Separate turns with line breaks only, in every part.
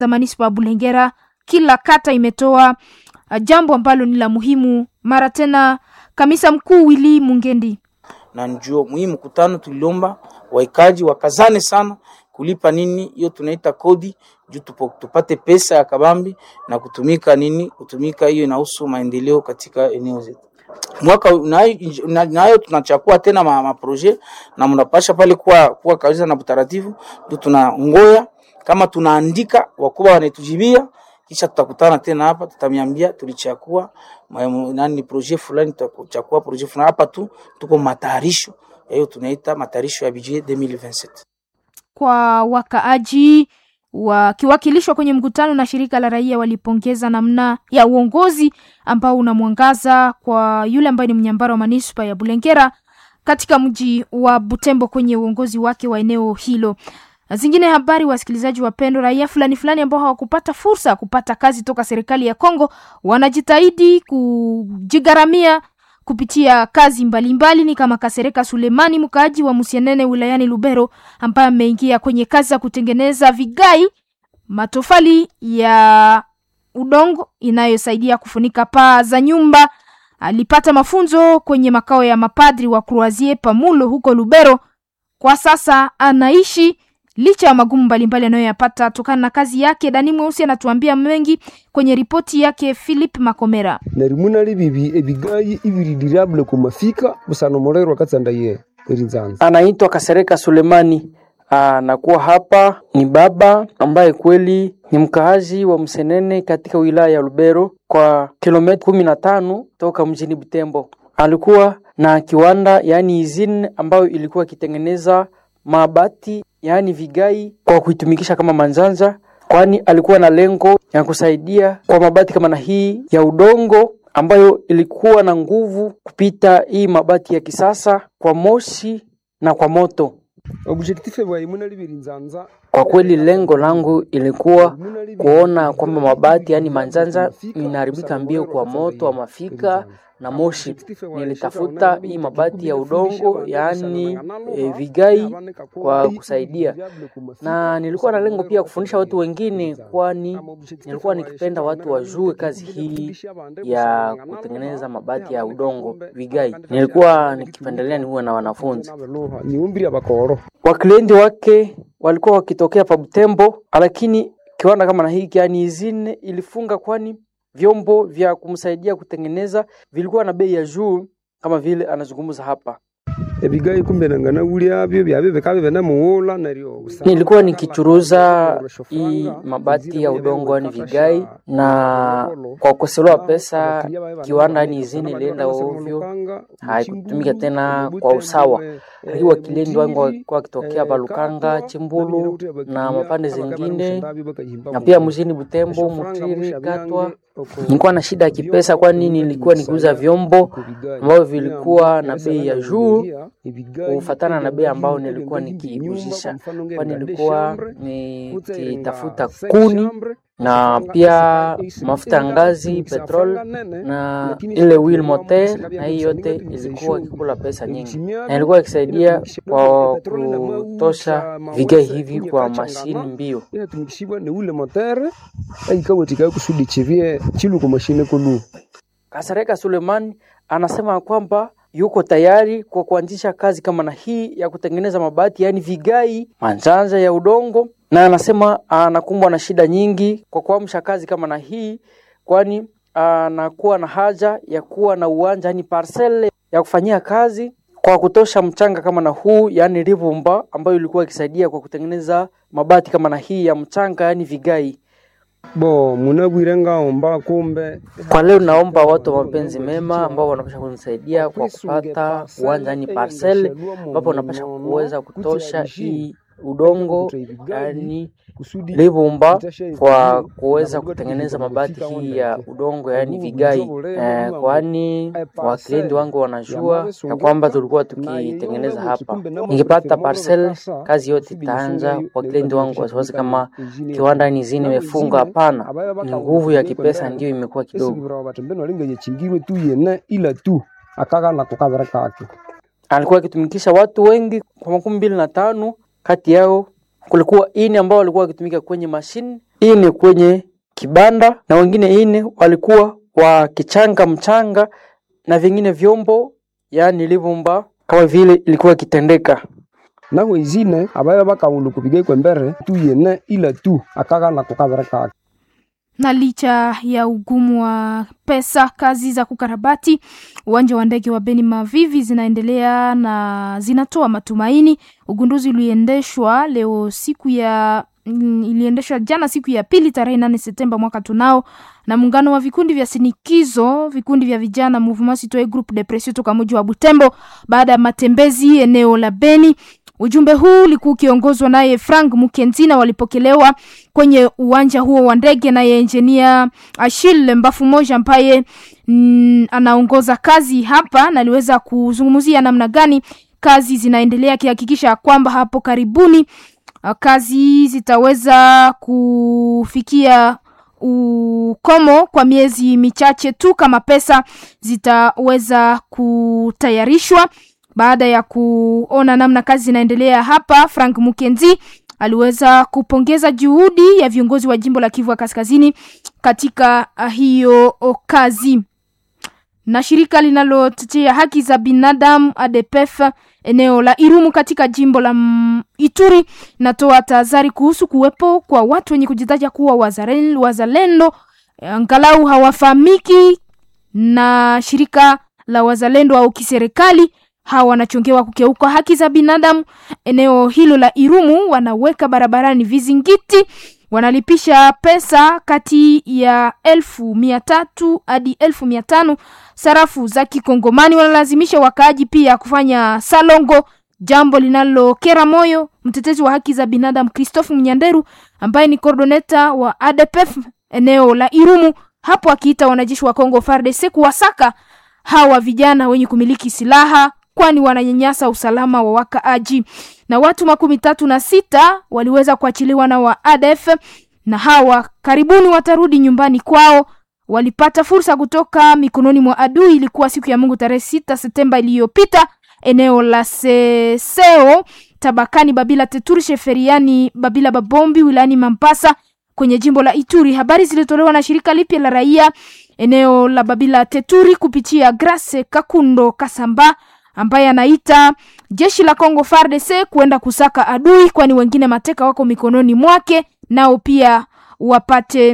za manispa ya Bulengera. Kila kata imetoa uh, jambo ambalo ni la muhimu. Mara tena kamisa mkuu Willy Mungendi
na njoo muhimu mkutano tuliomba waikaji wakazane sana kulipa nini hiyo tunaita kodi juu tupo, tupate pesa ya kabambi na kutumika nini kutumika hiyo inahusu maendeleo katika eneo zetu mwaka nayo na, na tunachakua tena ma, ma projet na mnapasha pale kuwa kuwa kabisa na utaratibu ndio tunangoya kama tunaandika wakubwa wanatujibia kisha tutakutana tena hapa tutamiambia tulichakua nani projet fulani tutachakua projet fulani hapa tu tuko matayarisho hiyo tunaita matayarisho ya budget 2027
kwa wakaaji wakiwakilishwa kwenye mkutano na shirika la raia walipongeza namna ya uongozi ambao unamwangaza kwa yule ambaye ni mnyambara wa manispa ya Bulengera katika mji wa Butembo kwenye uongozi wake wa eneo hilo. Zingine habari, wasikilizaji wapendwa, raia fulani fulani ambao hawakupata fursa ya kupata kazi toka serikali ya Kongo wanajitahidi kujigharamia kupitia kazi mbalimbali mbali, ni kama Kasereka Sulemani mkaaji wa Musienene wilayani Lubero ambaye ameingia kwenye kazi za kutengeneza vigai matofali ya udongo inayosaidia kufunika paa za nyumba. Alipata mafunzo kwenye makao ya mapadri wa Croisier Pamulo huko Lubero. Kwa sasa anaishi licha ya magumu mbalimbali anayoyapata tokana na kazi yake. Dani Mweusi anatuambia mengi kwenye ripoti yake Philip Makomera.
narimunali bibi ebigayi ibiri dirable kumafika busano morero katsandaye erinzanza
anaitwa Kasereka Sulemani. Anakuwa hapa ni baba ambaye kweli ni mkaazi wa Msenene katika wilaya ya Lubero kwa kilomita kumi na tano toka mjini Butembo. Alikuwa na kiwanda yaani izini ambayo ilikuwa ikitengeneza mabati yaani vigai kwa kuitumikisha kama manzanza, kwani alikuwa na lengo ya kusaidia kwa mabati kama na hii ya udongo ambayo ilikuwa na nguvu kupita hii mabati ya kisasa kwa moshi na kwa moto.
objective bwa imunali birinzanza
Kwa kweli lengo langu ilikuwa kuona kwamba mabati yaani manzanza inaharibika mbio kwa moto wa mafika na moshi. Nilitafuta hii mabati ya udongo yaani e, vigai kwa kusaidia, na nilikuwa na lengo pia kufundisha watu wengine, kwani nilikuwa nikipenda watu wajue kazi hii ya kutengeneza mabati ya udongo vigai. Nilikuwa nikipendelea niwe na wanafunzi
niumbiri abakoro
waklienti wake walikuwa wakitokea pa Butembo, lakini kiwanda kama na hiki yani izine ilifunga, kwani vyombo vya kumsaidia kutengeneza vilikuwa na bei ya juu, kama vile anazungumza hapa.
ebigayi kumbe nangana ulyabyo byabe bikabe bena muwola naryo
Nilikuwa nikichuruza hii mabati ya udongo yani vigai, na kwa kukosewa pesa kiwanda yani izini ilienda ovyo, haikutumika tena kwa usawa. Lakini wakilindi wangu walikuwa wakitokea Balukanga, Chimbulu na mapande zingine, na pia mjini Butembo, Mutiri, Katwa. Nilikuwa na shida ya kipesa, kwani nilikuwa nikiuza vyombo ambavyo vilikuwa na bei ya juu kufatana na bei ambayo nilikuwa nikiuzisha, kwani nilikuwa nikitafuta kuni na pia mafuta ya ngazi, petrol na ile wheel motor, na hii yote ilikuwa ikikula pesa nyingi, na ilikuwa ikisaidia kwa kutosha vigai hivi kwa mashini mbio.
inatumikishibwa ni ule motere aikawetikayo kusudi chivie chilu kwa mashine kulu
Kasareka Suleiman anasema kwamba yuko tayari kwa kuanzisha kazi kama na hii ya kutengeneza mabati yaani vigai manjanja ya udongo, na anasema anakumbwa na shida nyingi kwa kuamsha kazi kama na hii, kwani anakuwa na haja ya kuwa na uwanja yaani parcel ya kufanyia kazi kwa kutosha mchanga kama na huu yaani rivumba, ambayo ilikuwa ikisaidia kwa kutengeneza mabati kama na hii ya mchanga yaani vigai.
bo munabwire ngaomba kumbe
Kwa leo naomba watu wa mapenzi mema ambao wanapasha kunisaidia kwa kupata uwanja ni parcel ambapo wanapasha kuweza kutosha hii udongo yani livumba kwa kuweza kutengeneza mabati hii ya udongo yani vigai eh, kwani wakilindi wangu wanajua ya kwamba tulikuwa tukitengeneza hapa. Nikipata parcel kazi yote itaanza. Wakilindi wangu wasiwasi kama kiwanda ni zini imefunga, hapana, ni nguvu ya kipesa ndio imekuwa kidogo.
esibirawo batembeni walinga chingirwe tu yene ila tu akagana kukabira kake
alikuwa akitumikisha watu wengi kwa makumi mbili na tano kati yao kulikuwa ini ambao walikuwa wakitumika kwenye mashine ine kwenye kibanda na wengine ine walikuwa wakichanga mchanga na vingine vyombo, yaani livumba kama vile ilikuwa ikitendeka.
naho izine abaya bakaulu kupigaikwe mbere tu yene ila tu akagana kukabere kake
na licha ya ugumu wa pesa, kazi za kukarabati uwanja wa ndege wa Beni Mavivi zinaendelea na zinatoa matumaini. Ugunduzi uliendeshwa leo siku ya mm, iliendeshwa jana siku ya pili tarehe nane Septemba mwaka tunao na muungano wa vikundi vya sinikizo vikundi vya vijana Mouvement Citoyen Groupe de Pression toka mji wa Butembo baada ya matembezi eneo la Beni. Ujumbe huu ulikuwa ukiongozwa naye Frank Mukenzina, walipokelewa kwenye uwanja huo wa ndege naye enjinia Achille Mbafu Moja ambaye mm, anaongoza kazi hapa na aliweza kuzungumzia namna gani kazi zinaendelea, akihakikisha kwamba hapo karibuni uh, kazi zitaweza kufikia ukomo kwa miezi michache tu kama pesa zitaweza kutayarishwa. Baada ya kuona namna kazi zinaendelea hapa, Frank Mukenzi aliweza kupongeza juhudi ya viongozi wa jimbo la Kivu ya Kaskazini katika uh, hiyo oh, kazi. Na shirika linalotetea haki za binadamu ADPF eneo la Irumu katika jimbo la mm, Ituri natoa tahadhari kuhusu kuwepo kwa watu wenye kujitaja kuwa wazaren- wazalendo angalau hawafahamiki na shirika la wazalendo au kiserikali hawa wanachongewa kukeuka haki za binadamu eneo hilo la Irumu. Wanaweka barabarani vizingiti, wanalipisha pesa kati ya elfu mia tatu hadi elfu mia tano sarafu za Kikongomani. Wanalazimisha wakaaji pia kufanya salongo, jambo linalokera moyo. Mtetezi wa haki za binadamu Christophe Mnyanderu ambaye ni coordinator wa ADPF eneo la Irumu hapo akiita wanajeshi wa Kongo FARDC kuwasaka hawa vijana wenye kumiliki silaha kwani wananyanyasa usalama wa wakaaji. Na watu makumi tatu na sita waliweza kuachiliwa na wa ADF na hawa karibuni watarudi nyumbani kwao. Walipata fursa kutoka mikononi mwa adui. Ilikuwa siku ya Mungu tarehe sita Septemba iliyopita eneo la Seseo tabakani Babila Teturi Sheferiani Babila Babombi wilayani Mampasa kwenye jimbo la Ituri. Habari zilitolewa na shirika lipya la raia eneo la Babila Teturi kupitia Grace Kakundo Kasamba ambaye anaita jeshi la Kongo FARDC kuenda kusaka adui, kwani wengine mateka wako mikononi mwake, nao pia wapate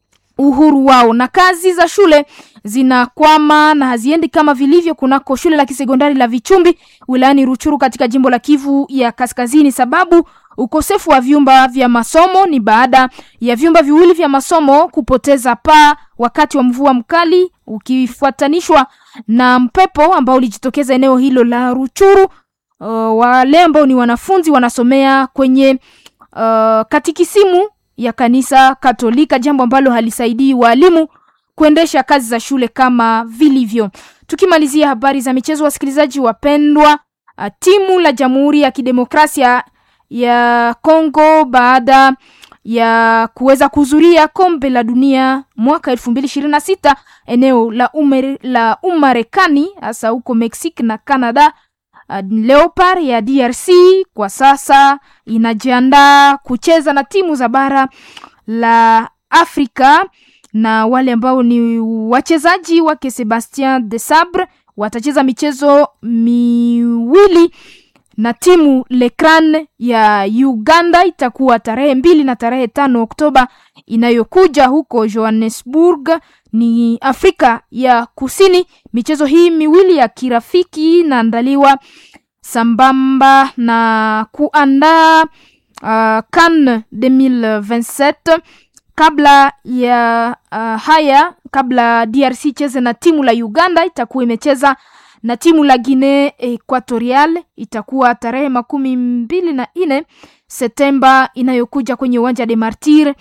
uhuru wao. Na kazi za shule zinakwama na haziendi kama vilivyo kunako shule la kisekondari la Vichumbi wilayani Ruchuru katika jimbo la Kivu ya Kaskazini, sababu ukosefu wa vyumba vya masomo ni baada ya vyumba viwili vya masomo kupoteza paa wakati wa mvua mkali ukifuatanishwa na mpepo ambao ulijitokeza eneo hilo la Ruchuru. Uh, wale ambao ni wanafunzi wanasomea kwenye uh, katikisimu ya kanisa Katolika, jambo ambalo halisaidii walimu kuendesha kazi za shule kama vilivyo. Tukimalizia habari za michezo, wasikilizaji wapendwa, uh, timu la Jamhuri ya Kidemokrasia ya Kongo baada ya kuweza kuhudhuria kombe la dunia mwaka elfu mbili ishirini na sita eneo la, umer, la Umarekani hasa huko Mexico na Canada. Uh, Leopard ya DRC kwa sasa inajiandaa kucheza na timu za bara la Afrika na wale ambao ni wachezaji wake Sebastien de Sabre watacheza michezo miwili na timu Lekran ya Uganda itakuwa tarehe mbili na tarehe tano Oktoba inayokuja huko Johannesburg ni Afrika ya Kusini. Michezo hii miwili ya kirafiki inaandaliwa sambamba na kuandaa uh, CAN 2027 kabla ya uh, haya, kabla DRC cheze na timu la Uganda, itakuwa imecheza na timu la Guinea Equatorial itakuwa tarehe makumi mbili na nne Septemba inayokuja kwenye uwanja de Martir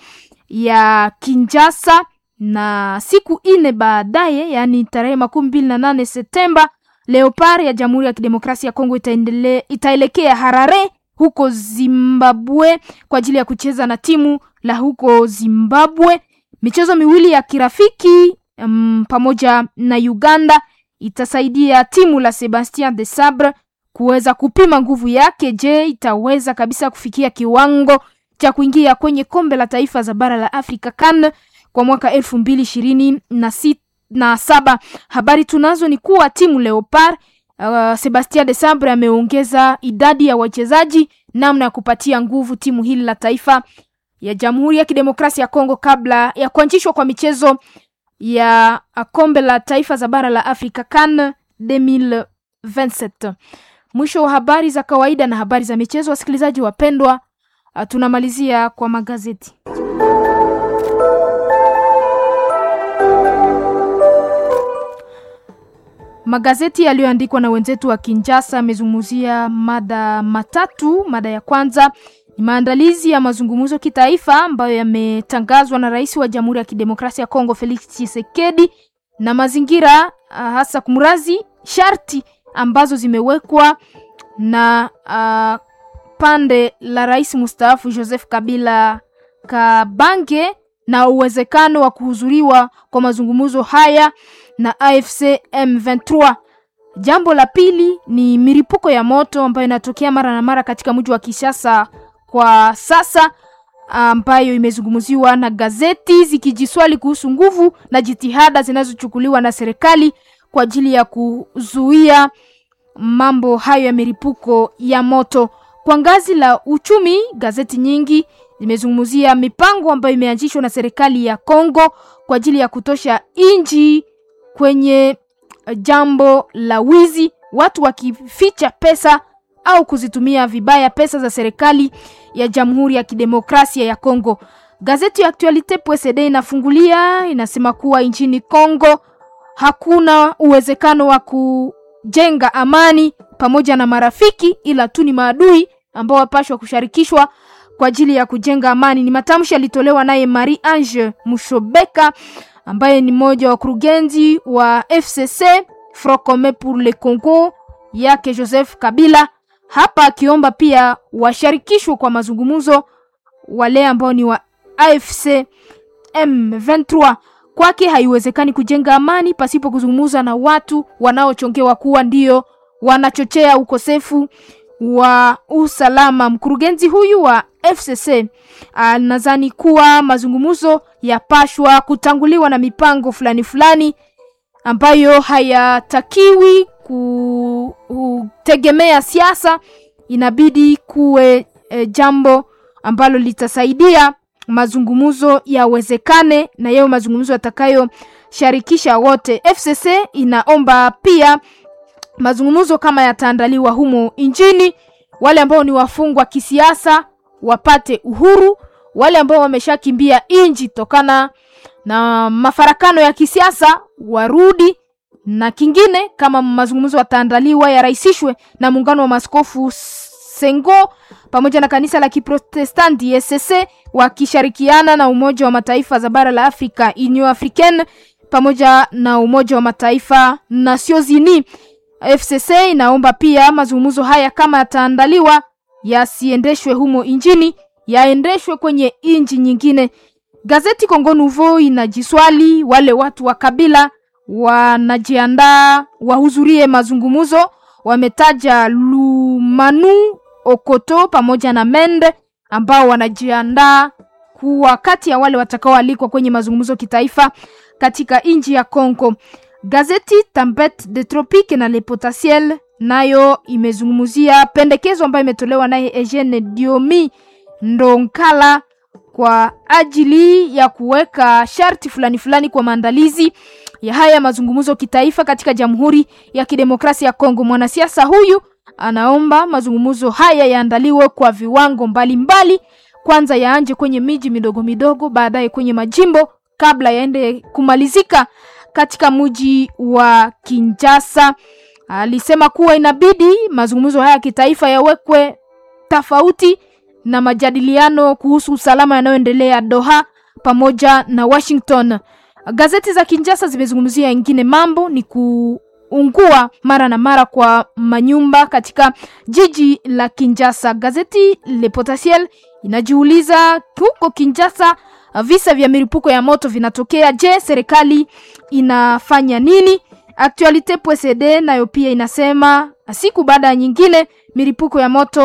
ya Kinshasa, na siku ine baadaye, yaani tarehe makumi mbili na nane Septemba, Leopard ya Jamhuri ya Kidemokrasia ya Kongo itaendele, itaelekea Harare huko Zimbabwe kwa ajili ya kucheza na timu la huko Zimbabwe. Michezo miwili ya kirafiki um, pamoja na Uganda itasaidia timu la Sebastien de Sabre kuweza kupima nguvu yake. Je, itaweza kabisa kufikia kiwango cha kuingia kwenye kombe la taifa za bara la Afrika CAN kwa mwaka elfu mbili ishirini na sita na saba. Habari tunazo ni kuwa timu Leopard uh, Sebastien de Sabre ameongeza idadi ya wachezaji namna ya kupatia nguvu timu hili la taifa ya Jamhuri ya Kidemokrasia ya Kongo kabla ya kuanzishwa kwa michezo ya kombe la taifa za bara la Afrika CAN 2027. Mwisho wa habari za kawaida na habari za michezo, wasikilizaji wapendwa, uh, tunamalizia kwa magazeti. Magazeti yaliyoandikwa na wenzetu wa Kinshasa yamezungumzia mada matatu. Mada ya kwanza ni maandalizi ya mazungumzo kitaifa ambayo yametangazwa na rais wa Jamhuri ya Kidemokrasia ya Kongo Felix Tshisekedi na mazingira hasa kumrazi sharti ambazo zimewekwa na uh, pande la rais mustaafu Joseph Kabila Kabange na uwezekano wa kuhudhuriwa kwa mazungumzo haya na AFC M23. Jambo la pili ni milipuko ya moto ambayo inatokea mara na mara katika mji wa Kinshasa kwa sasa, ambayo imezungumziwa na gazeti zikijiswali kuhusu nguvu na jitihada zinazochukuliwa na serikali kwa ajili ya kuzuia mambo hayo ya milipuko ya moto. Kwa ngazi la uchumi, gazeti nyingi zimezungumzia mipango ambayo imeanzishwa na serikali ya Kongo kwa ajili ya kutosha inji kwenye jambo la wizi, watu wakificha pesa au kuzitumia vibaya pesa za serikali ya Jamhuri ya Kidemokrasia ya Kongo. Gazeti ya Actualite PSD inafungulia inasema kuwa nchini Kongo hakuna uwezekano wa kujenga amani pamoja na marafiki, ila tu ni maadui ambao wapashwa kushirikishwa kwa ajili ya kujenga amani. Ni matamshi yalitolewa naye Marie Ange Mushobeka ambaye ni mmoja wa wakurugenzi wa FCC Front Commun pour le Congo yake Joseph Kabila, hapa akiomba pia washirikishwe kwa mazungumzo wale ambao ni wa AFC M23. Kwake haiwezekani kujenga amani pasipo kuzungumza na watu wanaochongewa kuwa ndio wanachochea ukosefu wa usalama. Mkurugenzi huyu wa FCC anadhani kuwa mazungumzo yapashwa kutanguliwa na mipango fulani fulani ambayo hayatakiwi kutegemea siasa. Inabidi kuwe e, jambo ambalo litasaidia mazungumzo yawezekane na yao mazungumzo yatakayosharikisha wote. FCC inaomba pia mazungumzo kama yataandaliwa humo nchini, wale ambao ni wafungwa kisiasa wapate uhuru, wale ambao wameshakimbia nchi tokana na mafarakano ya kisiasa warudi, na kingine kama mazungumzo yataandaliwa yarahisishwe na muungano wa maskofu Sengo pamoja na kanisa la Kiprotestanti ESC wakishirikiana na Umoja wa Mataifa za bara la Afrika Union Africaine pamoja na Umoja wa Mataifa Nations Unies. FCC inaomba pia mazungumzo haya kama yataandaliwa yasiendeshwe humo injini, yaendeshwe kwenye inji nyingine. Gazeti Congo Nouveau inajiswali wale watu wa kabila wanajiandaa wahudhurie mazungumzo. Wametaja Lumanu Okoto pamoja na Mende ambao wanajiandaa kuwa kati ya wale watakaoalikwa kwenye mazungumzo kitaifa katika nchi ya Kongo. Gazeti Tempete de Tropique na Le Potentiel nayo imezungumzia pendekezo ambayo imetolewa naye Eugene Diomi Ndonkala kwa ajili ya kuweka sharti fulani fulani kwa maandalizi ya haya mazungumzo kitaifa katika Jamhuri ya Kidemokrasia ya Kongo. Mwanasiasa huyu anaomba mazungumzo haya yaandaliwe kwa viwango mbalimbali mbali. Kwanza yaanje kwenye miji midogo midogo, baadaye kwenye majimbo kabla yaende kumalizika katika mji wa Kinshasa. Alisema kuwa inabidi mazungumzo haya kitaifa yawekwe tofauti na majadiliano kuhusu usalama yanayoendelea Doha pamoja na Washington. Gazeti za Kinshasa zimezungumzia ingine mambo ni kuungua mara na mara kwa manyumba katika jiji la Kinshasa. Gazeti Le Potentiel inajiuliza huko Kinshasa visa vya milipuko ya moto vinatokea. Je, serikali inafanya nini? Actualite PSD nayo pia inasema siku baada ya nyingine milipuko ya moto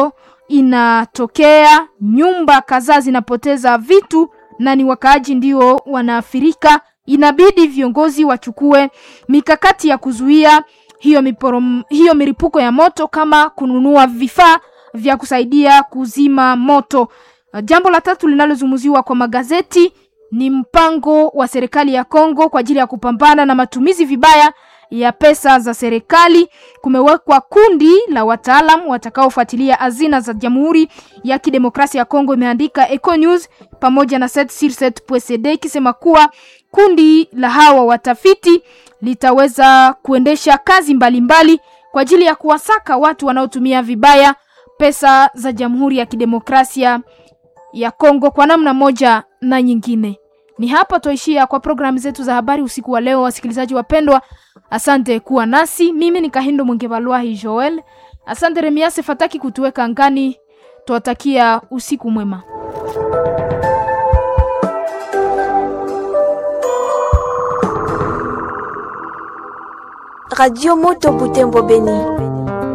inatokea, nyumba kadhaa zinapoteza vitu na ni wakaaji ndio wanaathirika. Inabidi viongozi wachukue mikakati ya kuzuia hiyo miporom, hiyo milipuko ya moto kama kununua vifaa vya kusaidia kuzima moto. Jambo la tatu linalozungumziwa kwa magazeti ni mpango wa serikali ya Kongo kwa ajili ya kupambana na matumizi vibaya ya pesa za serikali. Kumewekwa kundi la wataalam watakaofuatilia hazina za Jamhuri ya Kidemokrasia ya Kongo, imeandika Eco News pamoja na 7sur7.cd ikisema kuwa kundi la hawa watafiti litaweza kuendesha kazi mbalimbali mbali kwa ajili ya kuwasaka watu wanaotumia vibaya pesa za Jamhuri ya Kidemokrasia ya Kongo kwa namna moja na nyingine. Ni hapa toishia kwa programu zetu za habari usiku wa leo, wasikilizaji wapendwa. Asante kuwa nasi. Mimi ni Kahindo Mwingevalwahi Joel. Asante Remiase Fataki kutuweka angani. Tuwatakia usiku mwema.
Radio Moto Butembo Beni.